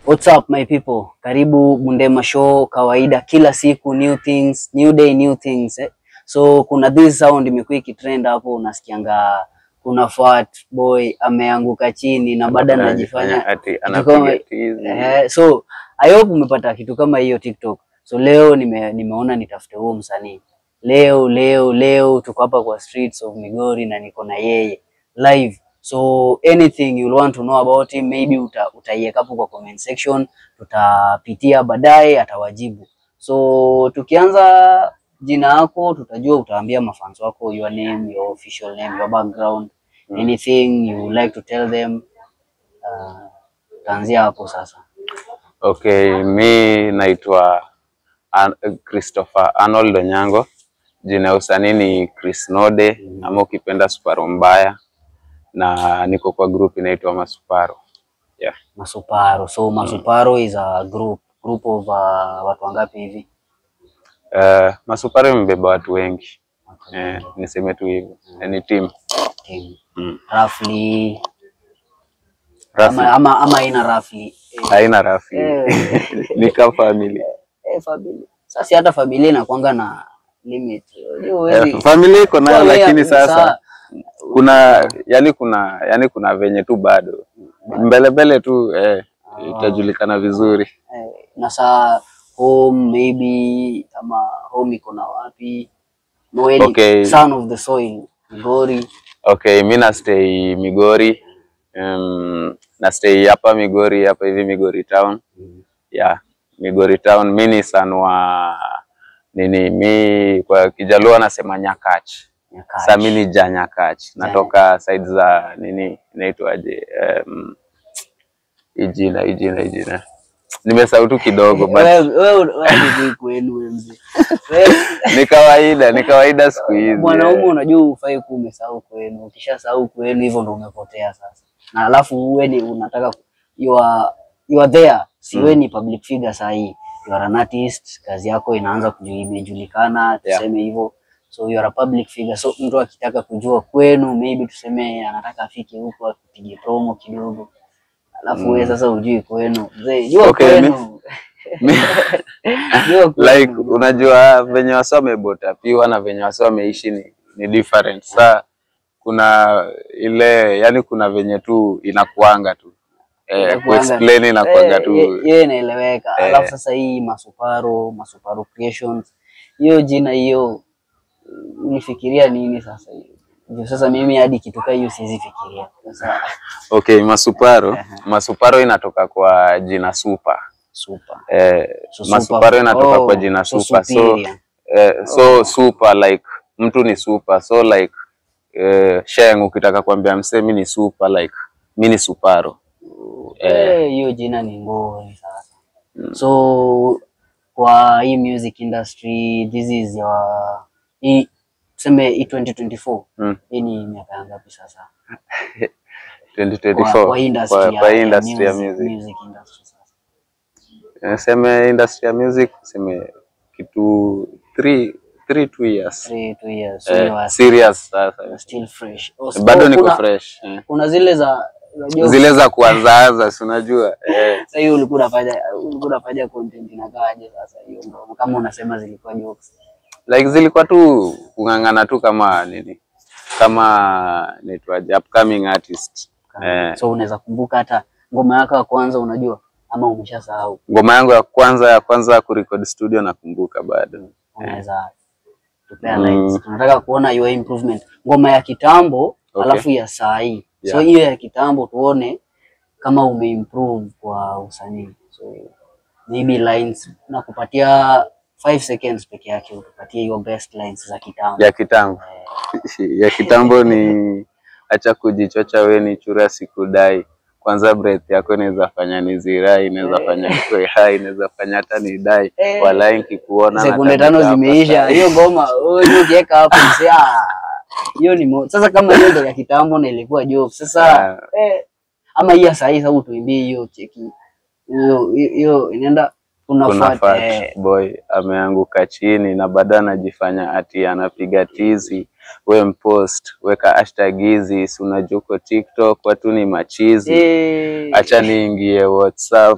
What's up my people? Karibu Bundema Show, kawaida kila siku new things, new day new things eh. So kuna this sound imekuwa ikitrend hapo, unasikianga kuna fat boy ameanguka chini na baada anajifanya ati kitu kama- anapiga tizi. eh, so I hope umepata kitu kama hiyo TikTok. So leo nime, nimeona nitafute huo msanii leo leo leo, tuko hapa kwa streets of Migori na niko na yeye live. So anything you want to know about him maybe uta, utaiweka hapo kwa comment section, tutapitia baadaye, atawajibu. So tukianza jina yako, tutajua utaambia mafans wako your name, your official name, your background, anything you would like to tell them. Uh, taanzia hapo sasa. Okay, mi naitwa An Christopher Arnold Onyango. Jina ya usanii ni Chris Node ama ukipenda Suparo Mbaya, na niko kwa group inaitwa Masuparo. Yeah. Masuparo. So Masuparo is a group group of uh, watu wangapi hivi? Uh, Masuparo imebeba watu wengi eh, niseme tu hivyo Eh, ni team Team. mm. Roughly Rafi, ama ama ama ina roughly. Eh, haina rafi eh, ni kama family eh, familia. Sasa hata familia inakuanga na limit. Unajua huwezi- eh, familia iko nayo, Kwa wewe lakini kabisa. sasa kuna yani kuna yani kuna venye tu bado mbele mbele tu eh, itajulikana vizuri. eh, na saa home maybe ama home iko na wapi? Noeli, Okay. son of the soil, Migori. Okay, mi na stay Migori. Um, na stay hapa Migori hapa hivi Migori town. Yeah, Migori town. Mi ni son wa nini, mi kwa Kijaluo nasema Nyakach. Nyakach. Sasa mi ni ja Nyakach. Natoka side za nini inaitwaje? Um, ijina ijina ijina. Nimesahau tu kidogo but Wewe wewe wewe hujui kwenu wewe mzee. Wewe ni kawaida, ni kawaida siku hizi. mwanaume eh. unajua ufai kuwa umesahau kwenu. Ukishasahau kwenu hivyo ndo umepotea sasa. Na alafu uwe ni unataka ku- you are, you are there. Si wewe ni public figure saa hii. You are an artist, kazi yako inaanza kuju- imejulikana, Yeah. tuseme hivyo. So you are a public figure. So mtu akitaka kujua kwenu, maybe tuseme anataka afike huko akipige promo kidogo. Alafu wewe sasa ujui kwenu. Mzee, jua Okay, kwenu. Mi- Jua kwenu. like unajua venye wase wamebotapiwa na venye wase wameishi ni, ni different. Sa kuna ile yani, kuna venye tu inakuanga tu eh, Inakuanga- kuexplain inakuanga Eh, tu ye- Hiyo inaeleweka. Eh. Alafu sasa hii Masuparo, Masuparo Creations, hiyo jina hiyo mm, unifikiria nini sasa hiyo? Ndio sasa mimi hadi kitu kama hiyo siwezi fikiria. Sasa okay. Masuparo Masuparo inatoka kwa jina super super. eh, So Masuparo super- inatoka oh, kwa jina so super so, superior. eh, so super like mtu ni super so like eh, sheng ukitaka kuambia msee mi ni super like mi ni suparo Eh, hiyo jina ni ngori sasa. So kwa hii music industry this is your hii tuseme hii 2024 Mm. hii ni miaka ya ngapi sasa? 2024 kwa, kwa industry, kwa, ya, kwa ya industry ya music, music. music industry sasa. Niseme industry ya music niseme kitu three, three two years Three, two years. So eh, you are serious sasa still fresh. Oh, so bado niko kuna, fresh eh. Kuna zile za za jokes. zile za kuanzaanza si unajua eh. Sasa hiyo ulikuwa unafanya ulikuwa unafanya content inakaaje sasa hiyo ndo kama unasema zilikuwa jokes. like zilikuwa tu kung'ang'ana tu kama nini kama naitwaje upcoming artist eh. So unaweza kumbuka hata ngoma yako ya kwanza unajua ama umeshasahau. ngoma yangu ya kwanza ya kwanza kurecord studio nakumbuka bado Unaweza tupea Mm. lines. Tunataka kuona your improvement. Ngoma ya kitambo Okay. alafu ya saa hii. So Yeah. hiyo ya kitambo tuone kama umeimprove kwa usanii. So maybe lines na kupatia 5 seconds peke yake utupatie your best lines za kitambo. ya kitambo ya kitambo ni acha kujichocha we ni chura sikudai kwanza breath yako inaweza fanya nizirai inaweza fanya nikuwe hai inaweza fanya hata nidai Eh. walai nikikuona Sekunde nataka tano hapa zimeisha. sai. Hiyo ngoma wewe ukiweka hapo msee ah, hiyo ni mo. Sasa kama hiyo ndio ya kitambo na ilikuwa joke. Sasa Ah. eh, ama hii ya saa hii sababu tuimbie hiyo cheki. Hiyo hiyo inaenda kuna unafuata fat eh, boy ameanguka chini na baada anajifanya ati anapiga tizi we mpost weka hashtag hizi, si unajua uko TikTok watu ni machizi, Eh, acha niingie WhatsApp.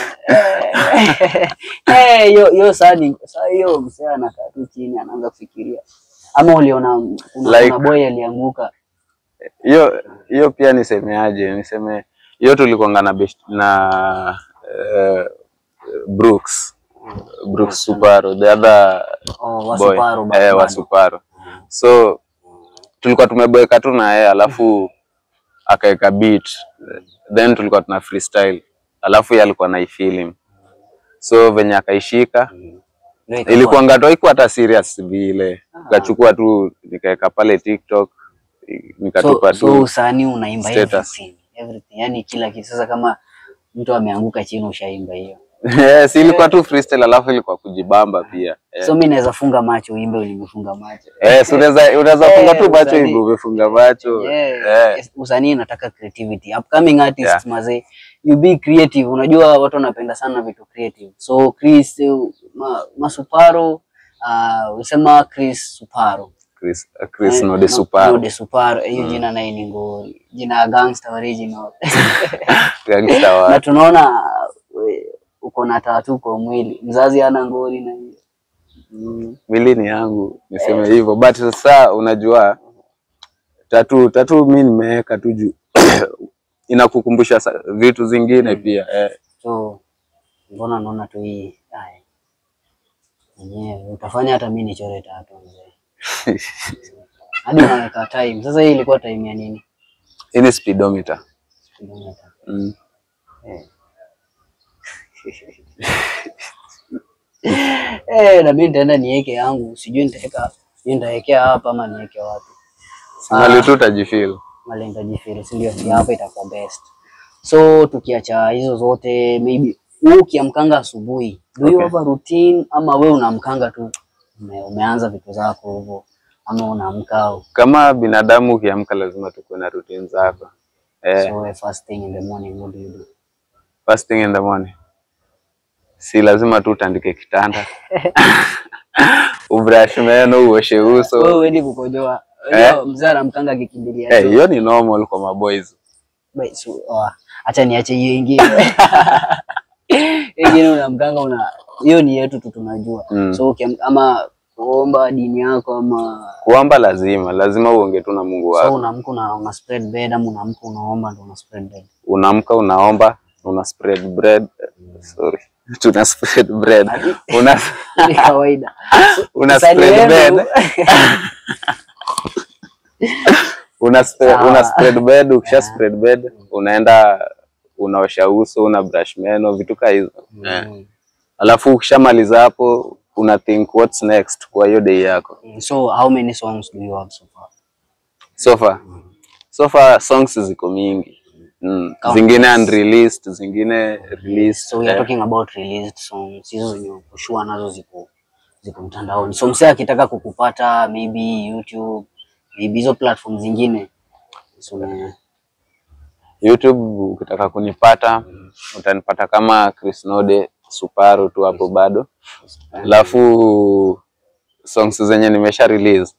eh, hiyo hiyo saa ni saa hiyo msee anakaa tu chini anaanza kufikiria, ama uliona kuna, Like- kuna boy alianguka Hiyo hiyo pia nisemeaje? Niseme hiyo tulikuanga na best, na eh, Brooks Brooks Suparo the other oh, boy wasuparo eh, wa Suparo so tulikuwa tumeboeka tu na yeye alafu akaweka beat then tulikuwa tuna freestyle alafu yeye alikuwa na film so venye akaishika ilikuwa ngato haikuwa hata serious vile nikachukua tu nikaweka pale TikTok nikatupa so, so tu usanii unaimba status. everything, everything, yani kila kitu. Sasa kama mtu ameanguka chini ushaimba hiyo, yes, ilikuwa tu freestyle alafu ilikuwa kujibamba pia eh. so mi naweza funga macho uimbe ulimefunga macho. Yes, unaweza unaweza funga tu Eh, macho usanii. hivi umefunga macho Yeah. eh. Usanii inataka creativity. Upcoming artists Yeah. mazee, you be creative. Unajua watu wanapenda sana vitu creative. So Chris uh, ma, Masuparo uh, usema Chris Suparo. Chris, Chris Eh, Node no- Suparo Node Suparo. Hiyo jina naye ni ngori. Jina ya gangster original. gangster wa na tunaona we, uko na tatu kwa mwili. Mzazi hana ngori na hiyo. Mm. mwili ni yangu niseme hivyo but sasa unajua tatu tatu mi nimeweka tu juu inakukumbusha sa- vitu zingine pia eh. So mbona naona tu hii ai, yenyewe utafanya hata mimi nichore tatu mzee, hadi unaweka time. Sasa hii ilikuwa time ya nini? Hii ni speedometer Kilomita. mm. Eh. Eh, na mimi nitaenda niweke yangu, sijui nitaweka sijui nitawekea hapa ama niweke wapi. Mali tu utajifeel Mali nitajifeel, si ndio? Si hapa itakuwa best. So tukiacha hizo zote, maybe wewe ukiamkanga asubuhi, do you Okay. have a routine ama we unaamkanga tu ume, umeanza vitu zako hivyo ama unaamka kama binadamu ukiamka lazima tukuwe na routine zako eh. so we first thing in the morning what do you do? First thing in the morning si lazima tu utandike kitanda ubrush meno uoshe Wewe uso uendi kukojoa. Eh? Unajua Mzee anamkanga akikimbilia. Eh, choo. hiyo ni normal kwa maboys Bai, so, oh, acha niache hiyo ingine. Ingine unamkanga una hiyo ni yetu tu tunajua. Mm. So ukiam- ama kuomba dini yako ama kuomba lazima lazima uonge tu na Mungu so wako unaamka una, una spread bed ama unaamka unaomba ndo una spread bed. unaamka unaomba una spread bread sorry tuna spread bread una Ni kawaida. So, una msanii spread wenu- bed una spread, Sawa. una spread bed ukisha spread bed unaenda unaosha uso una brush meno vitu kaa hizo eh. Mm. alafu ukishamaliza hapo una think what's next kwa hiyo day yako So how many songs do you have so far? so far so far songs ziko mingi mm. Count. zingine unreleased zingine released So we are eh. talking about released songs. Hizo zenye kushua nazo ziko ziko mtandaoni. So msee akitaka kukupata maybe YouTube, maybe hizo platform zingine. So, me- YouTube ukitaka kunipata utanipata kama Chris Node Suparo tu hapo bado, alafu songs zenye nimesha release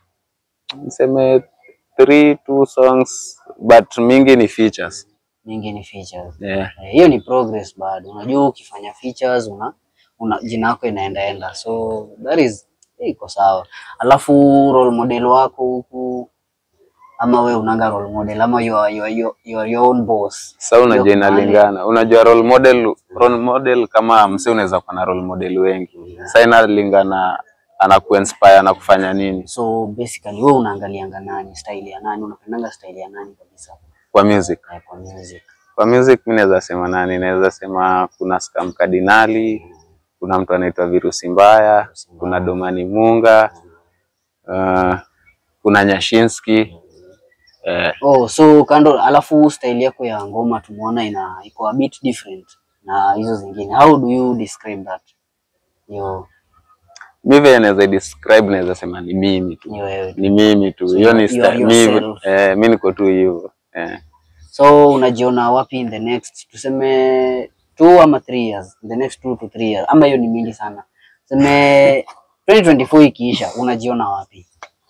niseme three two songs but mingi ni features mingi ni features. yeah. Eh, Hiyo ni progress bado. Unajua ukifanya features una, una jina yako inaendaenda. So that is eh, iko sawa. Alafu role model wako huku ama we unanga role model ama you are, you are, you are, you are your own boss. Sasa unajua Ndio pale. inalingana, unajua role model, role model kama mse unaweza kuwa na role model wengi. Sasa inalingana anakuinspire na kufanya nini So basically wewe unaangalianga nani, style ya nani, unapendanga style ya nani kabisa kwa music. eh, kwa music. Kwa music mi naweza sema nani, naweza sema kuna Scam Kardinali, kuna mtu anaitwa Virusi Mbaya, kuna Domani Munga, uh, kuna Nyashinski eh, Oh, so kando, alafu style yako ya ngoma tumeona ina iko a bit different na hizo zingine. How do you describe that? Yo, mi vile naweza describe, naweza sema ni mimi tu, ni wewe. ni mimi tu, So hiyo you- ni you style are mi, yourself. eh, mi niko tu hivyo eh. So unajiona wapi in the next tuseme two ama three years, in the next two to three years, ama hiyo ni mingi sana. Tuseme 2024 ikiisha, unajiona wapi?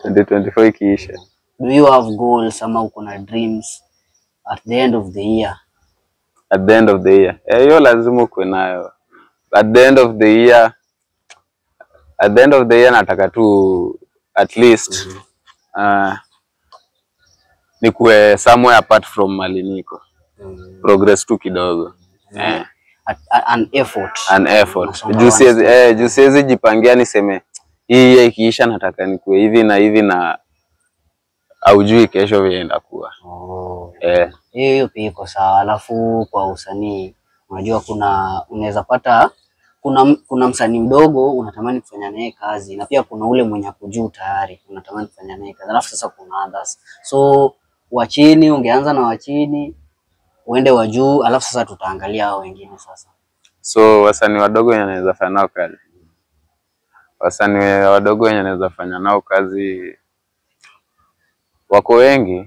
2024 ikiisha. Do you have goals ama uko na dreams at the end of the year? At the end of the year. Eh, hiyo lazima ukuwe nayo. At the end of the year at the end of the year nataka tu at least uh, nikuwe somewhere apart from mali niko. Progress tu kidogo. Eh. At, at, an effort. an effort. Unasonga Juu one siwezi step. eh, juu siwezi jipangia niseme hii year ikiisha nataka nikuwe hivi na hivi na aujui kesho vile itakuwa. Oh. Eh, Hiyo hiyo pia iko sawa. Alafu kwa usanii, unajua kuna unaweza pata kuna kuna msanii mdogo unatamani kufanya naye kazi na pia kuna ule mwenye ako juu tayari unatamani kufanya naye kazi, alafu sasa kuna others. So wa chini ungeanza na wa chini uende wa juu, alafu sasa tutaangalia hao wengine sasa. so wasanii wadogo wenye naweza fanya nao kazi, wasanii wadogo wenye naweza fanya nao kazi wako wengi,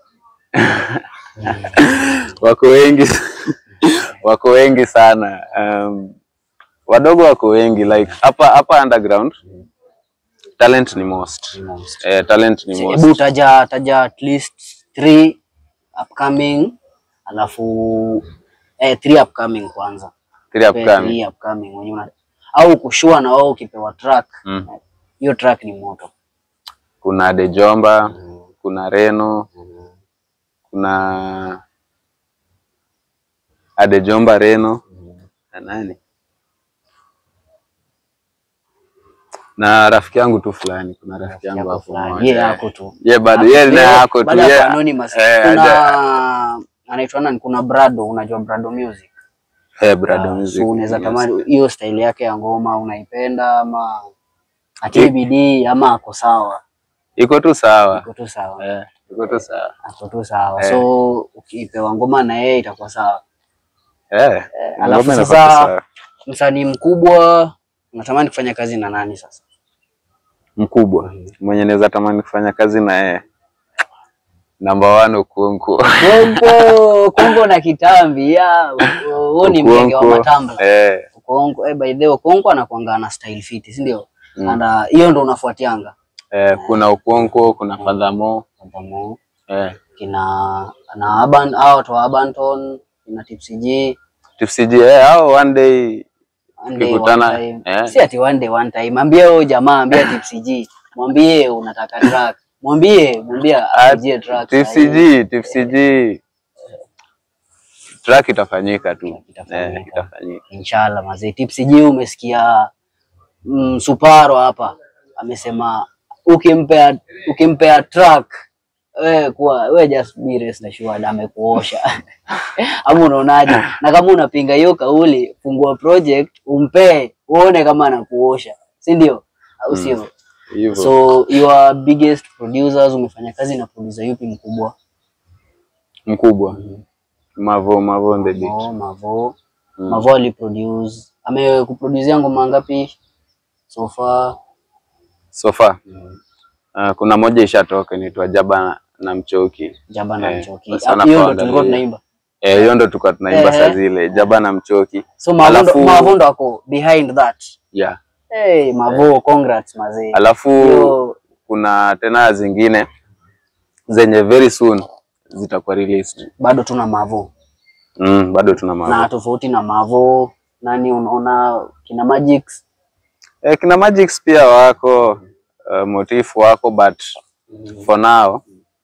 wako wengi wako wengi sana. Um, wadogo wako wengi like hapa hapa underground talent ni most. Most. Eh, talent ni most. Hebu taja taja at least three upcoming, alafu eh, three upcoming kwanza Three Pe- upcoming. three upcoming wenye una au kushua na wao ukipewa track Mm. hiyo track ni moto. Kuna Dejomba, kuna Reno, kuna Adejomba Reno na nani na rafiki yangu tu fulani, kuna rafiki yangu Yako hapo fulani. mmoja. Yeye yako tu. Ye bado ye na yako tu Baada ya ye- Anonymous, eh, kuna aja- anaitwa nani? Kuna Brado, unajua Brado Music. eh, Brado Ah, Music. So unaweza yes. tamani hiyo style yake ya ngoma unaipenda ama atie bidii ama ako sawa? Iko tu sawa. Ako tu sawa. Eh, iko tu sawa. Ako tu sawa. Eh. So ukipewa ngoma na yeye itakuwa sawa. Eh, alafu ngoma inakuwa tu sasa- sawa. Msanii mkubwa unatamani kufanya kazi na nani sasa? mkubwa mwenye naweza tamani kufanya kazi na yeye namba one Okonko. Kongo, Kongo na kitambi ya huo ni mgenge wa Okonko, matambla. eh, Kongo, eh, by the way Kongo anakuanga na style fit, si ndio? Mm. And uh, hiyo ndo unafuatianga. eh, kuna Okonko, kuna Fadhamo Fadhamo, eh, kina na Aban hao watu wa Abanton, kina Tipsy G, TFCG eh, hao one day one day Tukikutana, one time. eh. Si ati one day one time. Ambia huyo jamaa, ambia Tipsy G. Mwambie unataka track. Mwambie, mwambie ajie track. sahi. TFCG, TFCG track itafanyika tu Itafanyika. eh, itafanyika. Inshallah mazee. Tipsy G umesikia mm, Suparo hapa amesema ukimpea ukimpea track we kuwa we just be rest assured amekuosha. Ama unaonaje? Na kama unapinga hiyo kauli, fungua project umpee uone kama anakuosha, si ndio? Au sio? Hivyo So your biggest producers, umefanya kazi na producer yupi mkubwa? mkubwa Mavo Mavo on the beat. Mavo, Mavo. Mm. Mavo aliproduce. Amekuproducea ngoma ngapi so far? So far uh, kuna moja ishatoka inaitwa Jaba na Mchoki. Jaba na Eh, Mchoki. sana Hiyo ndo kwa tulikuwa angalia. tunaimba. Eh, hiyo ndo tulikuwa tunaimba saa Ehe. zile Jaba na Mchoki. So Mavo ndo- Alafu- Mavo ndo ako behind that. Yeah. Hey, Mavo, congrats mazee. Alafu Hiyo kuna tena zingine zenye very soon zitakuwa released. bado tuna Mavo. Mm, bado tuna Na Mavo. tofauti na Mavo, nani unaona kina Magix? Eh, kina Magix pia wako uh, Motif wako but for now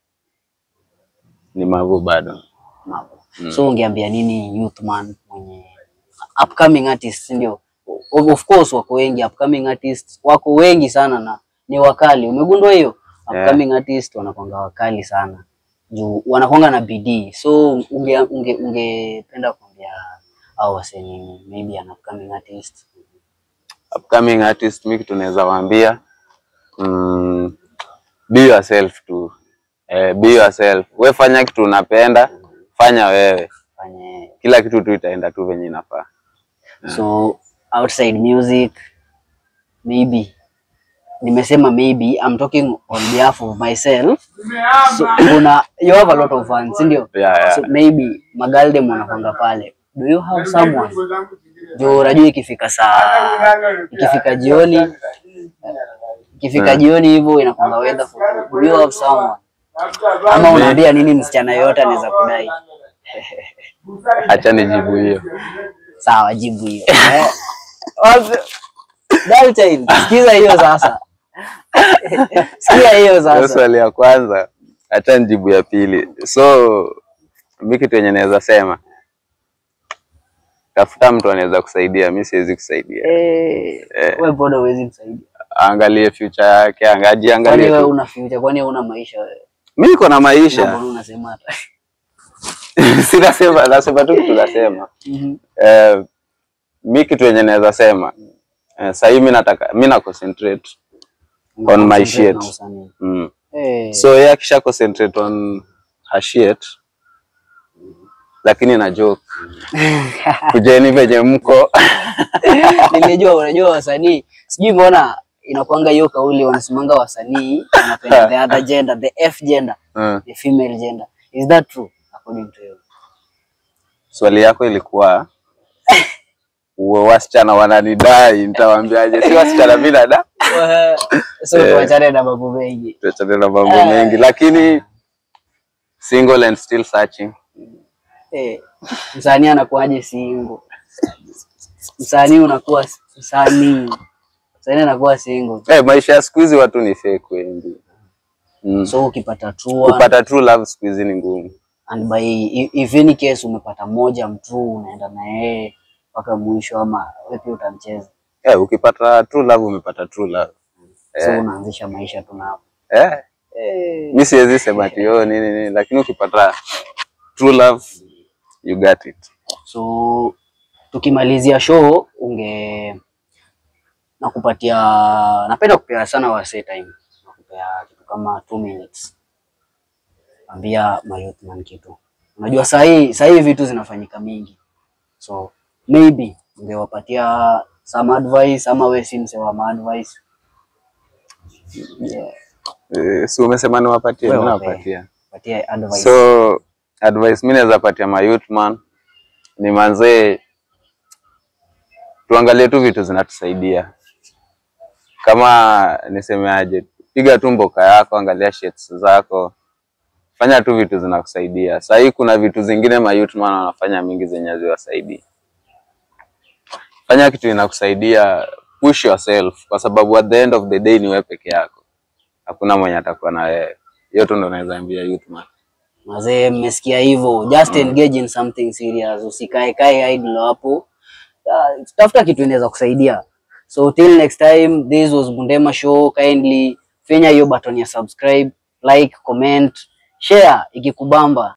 ni Mavo bado. Mavo. So ungeambia nini youth man mwenye upcoming artists ndio? Of of course wako wengi upcoming artists wako wengi sana na ni wakali. Umegundua hiyo? Yeah. Upcoming artists wanakwanga wakali sana. Juu wanakwanga na bidii. So unge unge ungependa kuambia au wasee nini? Maybe an upcoming artist. Upcoming artist mi kitu naweza waambia mm, be yourself tu. Eh, be yourself. We fanya kitu unapenda, fanya wewe. Fanye Kila kitu tu itaenda tu venye inafaa. So outside music maybe nimesema maybe I'm talking on behalf of myself. So kuna you have a lot of fans, si ndio? Yeah, yeah. So maybe Magaldem wanakwanga pale. Do you have someone? Jo, unajua ikifika saa ikifika jioni ikifika Mm. jioni hivyo inakwanga weather for two. Do you have someone ama Mi- unaambia nini msichana yoyote anaweza kudai Acha nijibu hiyo. sawa jibu hiyo Eh, wapi- Dial child, sikiza hiyo sasa sikia hiyo Hiyo sasa swali ya kwanza, acha nijibu ya pili. So mi kitu yenye naweza sema, tafuta mtu anaweza kusaidia, mi siwezi kusaidia. Eh, Eh. wewe mbona huwezi msaidia Angalie future yake, angaji kwani angalie wewe tu. una future kwani wewe una maisha wewe Mi niko na Na maisha, mbona unasema hata si nasema, nasema tu kitu nasema. Mhm. Eh, mi kitu yenye naweza sema eh, sahii mi nataka mi na concentrate On my Concentrate shit. na usanii. mm. Eh, so yeye akisha concentrate on her shit lakini na joke kujeni venye mko nilijua unajua wasanii sijui mbona inakuanga hiyo kauli wanasimanga wasanii wanapenda the other gender the f gender mm. the female gender is that true according to you swali yako ilikuwa uwe wasichana wananidai nitawaambiaje si wasichana mi nada so Eh. tuachane na mambo mengi tuachane na mambo Eh. mengi lakini single and still searching eh, msanii anakuwaje single msanii unakuwa msanii msanii anakuwa single eh, maisha ya siku hizi watu ni fake wengi mm. so ukipata true one, kupata true love siku hizi ni ngumu and by i- if any case umepata moja mtu unaenda na yeye mpaka mwisho ama wewe pia utamcheza eh, ukipata true love umepata true love so Eh. unaanzisha maisha tu na hapo eh, eh, mi siwezi sema ati oh, nini nini lakini ukipata true love you got it so tukimalizia show unge nakupatia napenda kupea sana wasee time nakupea kitu kama two minutes ambia mayouthman kitu unajua sahii sahii vitu zinafanyika mingi so maybe ungewapatia some advice ama we si msee wa advice yeah. eh, si umesema niwapatie Wewe mi wape. nawapatia patia advice so advice mi naweza patia ma youth man ni manzee tuangalie tu vitu zinatusaidia kama nisemeaje piga tu mboka yako angalia shirts zako fanya tu vitu zinakusaidia sahii kuna vitu zingine ma youth man wanafanya mingi zenye haziwasaidii fanya kitu inakusaidia push yourself kwa sababu at the end of the day ni wewe peke yako hakuna mwenye atakuwa na wewe hiyo tu ndo naweza ambia youth man Mazee, mmesikia hivyo, just engage in something serious, usikae kae idle hapo. Uh, tafuta kitu inaweza kusaidia. So till next time, this was Bundema Show. Kindly finya hiyo button ya subscribe, like, comment, share ikikubamba.